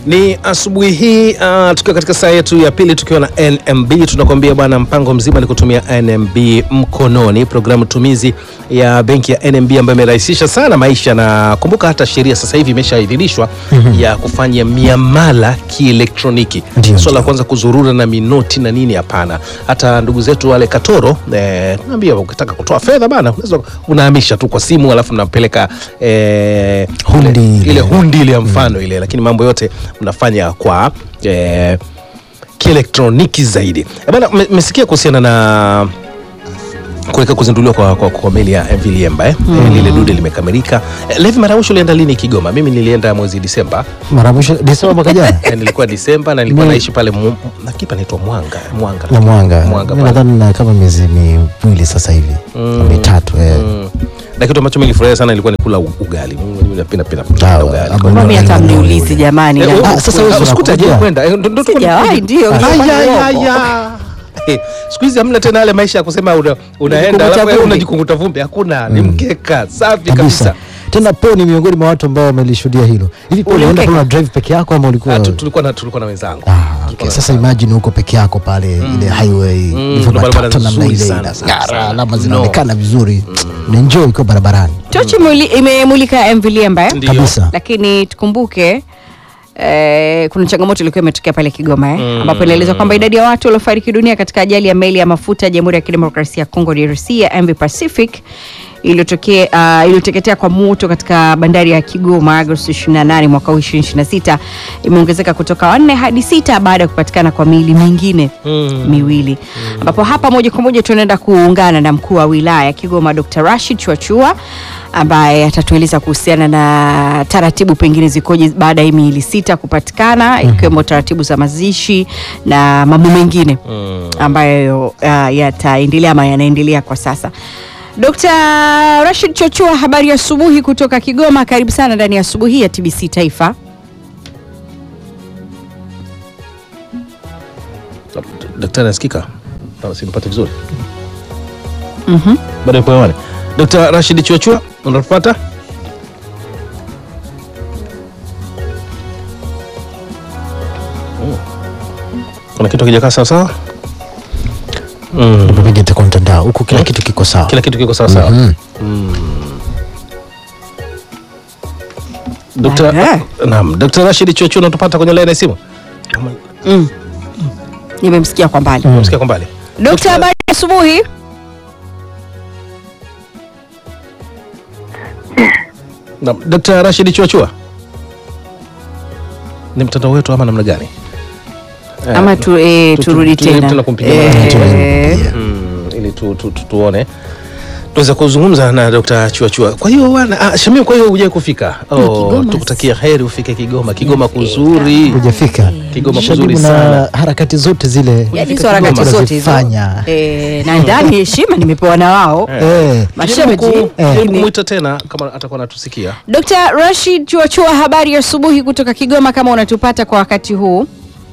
Ni asubuhi hii uh, tukiwa katika saa yetu ya pili tukiwa na NMB, tunakuambia bwana, mpango mzima ni kutumia NMB mkononi, programu tumizi ya benki ya NMB ambayo imerahisisha sana maisha, na kumbuka hata sheria sasa hivi imeshaidhinishwa ya kufanya miamala kielektroniki. Ndio, Swala la ndio. kwanza kuzurura na minoti na nini, hapana. Hata ndugu zetu wale Katoro eh, naambia ukitaka kutoa fedha bana, unaweza unahamisha tu kwa simu, alafu mnapeleka eh, Hundi ile, ile. ile hundi ile ya mfano ile, lakini mambo yote mnafanya kwa eh, kielektroniki zaidi. Eh, Bana, me- mmesikia kuhusiana na kuelekea kuzinduliwa kwa, kwa, kwa meli ya MV Liemba eh? Eh, lile dude limekamilika. Eh, Levi Marausho ulienda lini Kigoma? Mimi nilienda mwezi Disemba. mara ya mwisho Desemba mwaka jana Eh, nilikuwa Disemba na nilikuwa Mi- naishi pale Mu- nakipa naitwa Mwanga Mwanga na Mwanga, Mwanga Mimi pale. nadhani na kama miezi miwili sasa hivi mitatu eh. Mm. Na kitu ambacho nilifurahia sana ilikuwa ni kula u- ugali. Mimi napenda penda kula Sawa, ugali. hapo Kwa- Mami hata mniulizi jamani. Eh, na- oh, Ah, sasa wewe ah, sikuta unakuja? je kwenda Eh, ndo- ndo tuko- Sijawahi, ndio. Aya, ya, ya. Eh, siku hizi hamna tena yale maisha ya kusema una, unaenda Unajikunguta alafu wewe vumbi. unajikunguta vumbi. Hakuna, ni mkeka safi kabisa kabisa. tena po ni miongoni mwa watu ambao wamelishuhudia hilo hivi po ulienda Ulimkeka? kuna drive peke yako ama ulikuwa Ah, tu- tulikuwa na tulikuwa na wenzangu. Ah, okay. Sasa imagine huko peke yako pale ile highway ilivyo ndo barabara matata namna nzuri ile sana, inang'ara, sana. alama No. zinaonekana vizuri unaenjoy ukiwa barabarani Tochi imuli- imemulika MV Liemba eh? Ndio. kabisa lakini tukumbuke Eh, kuna changamoto ilikuwa imetokea pale Kigoma eh, ambapo inaelezwa kwamba idadi ya watu waliofariki dunia katika ajali ya meli ya mafuta ya Jamhuri ya Kidemokrasia ya Kongo DRC ya MV Pacific iliyotokea uh, iliyoteketea kwa moto katika bandari ya Kigoma Agosti 28 mwaka huu 2026 imeongezeka kutoka wanne hadi sita baada ya kupatikana kwa miili mingine miwili ambapo hapa moja kwa moja tunaenda kuungana na mkuu wa wilaya ya Kigoma Dr. Rashid Chwachua ambaye atatueleza kuhusiana na taratibu pengine zikoje baada ya hii miili sita kupatikana ikiwemo taratibu za mazishi na mambo mengine ambayo uh, yataendelea ama yanaendelea kwa sasa. Dr. Rashid Chochua, habari ya asubuhi kutoka Kigoma. Karibu sana ndani ya asubuhi ya TBC Taifa. Daktari nasikika? Sawa, simpate vizuri. Mhm. Bado yupo hewani. Dr. Rashid Chuachua, unatupata? Mm. Kuna kitu kijakaa sawa sawa? Mm. pengine kwa mtandao huko kila kitu kiko sawa Kila kitu kiko sawa sawa. Mhm. Dr. Aha. Naam, Dr. Rashid Chuachua unatupata kwenye line ya simu? Mm. Nimemsikia kwa mbali. Unasikia kwa mbali? Dr. habari ya asubuhi. Naam, Dr. Rashid Chuachua. Ni mtandao wetu ama namna gani? Eh, Ama tu, eh, tu- tu- turudi tujaribu tena. tena kumpigia Eh, mara eh, Mm, ili tu, tu, tu, tuone tuweza kuzungumza na Dr. Chuachua. Kwa hiyo bwana, ah, Shamim, kwa hiyo hujai kufika? Oh, Kigoma. tukutakia heri ufike Kigoma. Kigoma kuzuri. hujafika Kigoma Shabibu kuzuri na sana. harakati zote zile Yaani hizo harakati Kigoma zote hizo. unazifanya. Eh, na ndani heshima nimepewa na wao. Eh, Mashemeji. Jaribu ku- jaribu Eh. kumwita tena kama atakuwa anatusikia. Dr. Rashid Chuachua, habari ya asubuhi kutoka Kigoma, kama unatupata kwa wakati huu.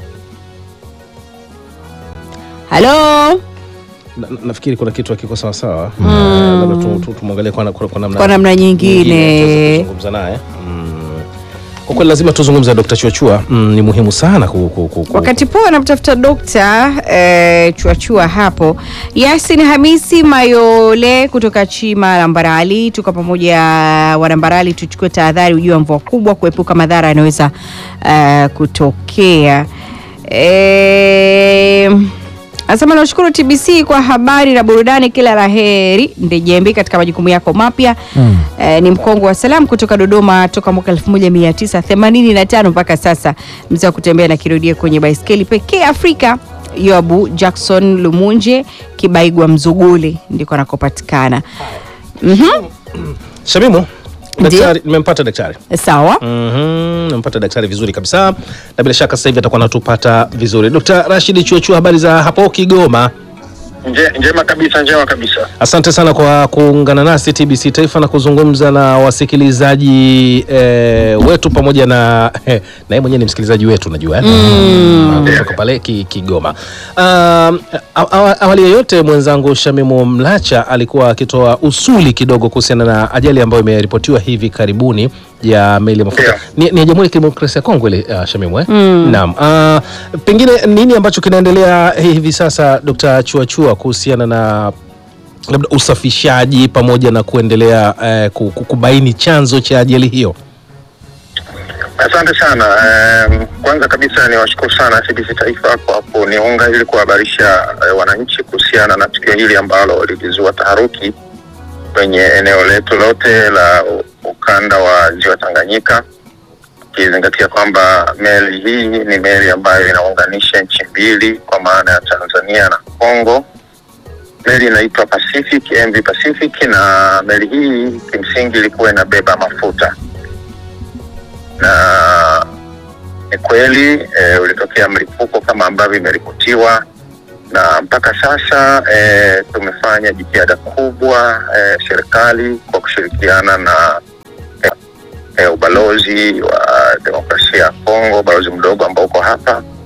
Halo, Na, na- nafikiri kuna kitu hakiko sawa sawa. Eh, labda tu- tu- tumwangalie kwa, kwa, kwa namna Kwa namna nyingine. tuweze kuzungumza naye. Mm. Kwa kweli lazima tuzungumze na Dr. Chuachua. Mm, ni muhimu sana ku, ku, ku, ku. wakati poa anamtafuta dokta eh, Chuachua hapo. Yasin Hamisi Mayole kutoka Chima Lambarali, tuko pamoja Walambarali, tuchukue tahadhari ujio wa mvua kubwa kuepuka madhara yanayoweza eh, kutokea eh, Anasema nashukuru TBC kwa habari na burudani, kila la heri Ndejembi katika majukumu yako mapya. Mm. Eh, ni mkongo wa salamu kutoka Dodoma toka mwaka 1985 mpaka sasa, mzee wa kutembea na kirudia kwenye baiskeli pekee Afrika. Yoabu Jackson Lumunje Kibaigwa Mzuguli ndiko anakopatikana. Mhm. Shamimu, Ndiyo. daktari nimempata daktari. Sawa. Mhm, nimempata daktari vizuri kabisa na bila shaka sasa hivi atakuwa anatupata vizuri. Dr. Rashid Chuachua, habari za hapo Kigoma? Nje, njema kabisa, njema kabisa. Asante sana kwa kuungana nasi TBC Taifa na kuzungumza na wasikilizaji eh, wetu pamoja na eh, na yeye mwenyewe ni msikilizaji wetu najua eh? mm. kutoka pale ki, Kigoma. Um, awa- awali yeyote mwenzangu Shamimu Mlacha alikuwa akitoa usuli kidogo kuhusiana na ajali ambayo imeripotiwa hivi karibuni ya meli ya mafuta Ndio. ni, ni ya Jamhuri ya Kidemokrasia ya Kongo ile uh, Shamimu eh? Naam. Uh, pengine nini ambacho kinaendelea hivi sasa Dr. Chuachua kuhusiana na labda usafishaji pamoja na kuendelea eh, ku- ku- kubaini chanzo cha ajali hiyo? Asante sana. Um, kwanza kabisa ni washukuru sana CBC Taifa kwa kuniunga ili kuhabarisha eh, wananchi kuhusiana na tukio hili ambalo lilizua taharuki kwenye eneo letu lote la u- ukanda wa ziwa Tanganyika, ukizingatia kwamba meli hii ni meli ambayo inaunganisha nchi mbili kwa maana ya Tanzania na Kongo. Meli inaitwa Pacific, MV Pacific, na meli hii kimsingi ilikuwa inabeba mafuta na ni kweli e, ulitokea mlipuko kama ambavyo imeripotiwa, na mpaka sasa e, tumefanya jitihada kubwa e, serikali kwa kushirikiana na e, e, ubalozi wa demokrasia ya Kongo, ubalozi mdogo ambao uko hapa